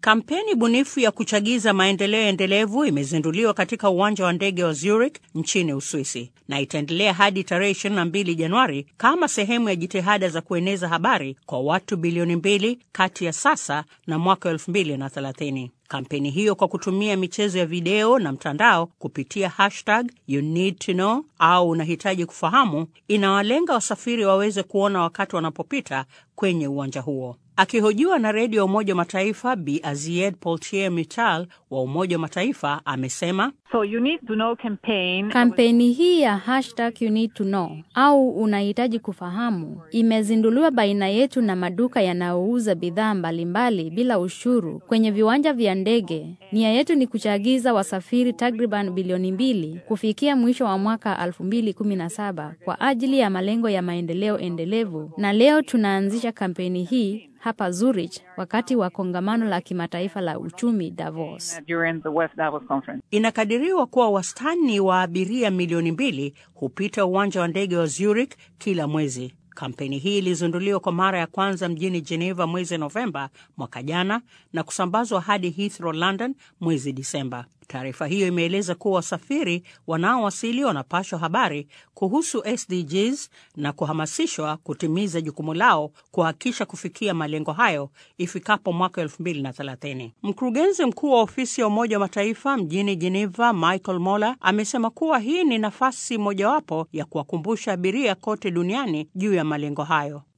Kampeni bunifu ya kuchagiza maendeleo endelevu imezinduliwa katika uwanja wa ndege wa Zurich nchini Uswisi na itaendelea hadi tarehe 22 Januari kama sehemu ya jitihada za kueneza habari kwa watu bilioni mbili kati ya sasa na mwaka 2030. Kampeni hiyo kwa kutumia michezo ya video na mtandao kupitia hashtag you need to know au unahitaji kufahamu, inawalenga wasafiri waweze kuona wakati wanapopita kwenye uwanja huo. Akihojiwa na redio ya Umoja wa Mataifa, Bi Azied Poltier Mittal wa Umoja wa Mataifa amesema So you need to know campaign. Kampeni hii ya hashtag you need to know au unahitaji kufahamu imezinduliwa baina yetu na maduka yanayouza bidhaa mbalimbali bila ushuru kwenye viwanja vya ndege. Nia yetu ni kuchagiza wasafiri takriban bilioni mbili kufikia mwisho wa mwaka 2017 kwa ajili ya malengo ya maendeleo endelevu, na leo tunaanzisha kampeni hii hapa Zurich wakati wa kongamano la kimataifa la uchumi Davos. During the West Davos conference. Inakadiriwa kuwa wastani wa abiria milioni mbili hupita uwanja wa ndege wa Zurich kila mwezi. Kampeni hii ilizinduliwa kwa mara ya kwanza mjini Geneva mwezi Novemba mwaka jana na kusambazwa hadi Heathrow, London mwezi Disemba. Taarifa hiyo imeeleza kuwa wasafiri wanaowasili wanapashwa habari kuhusu SDGs na kuhamasishwa kutimiza jukumu lao kuhakikisha kufikia malengo hayo ifikapo mwaka 2030. Mkurugenzi mkuu wa ofisi ya Umoja wa Mataifa mjini Geneva, Michael Moller, amesema kuwa hii ni nafasi mojawapo ya kuwakumbusha abiria kote duniani juu ya malengo hayo.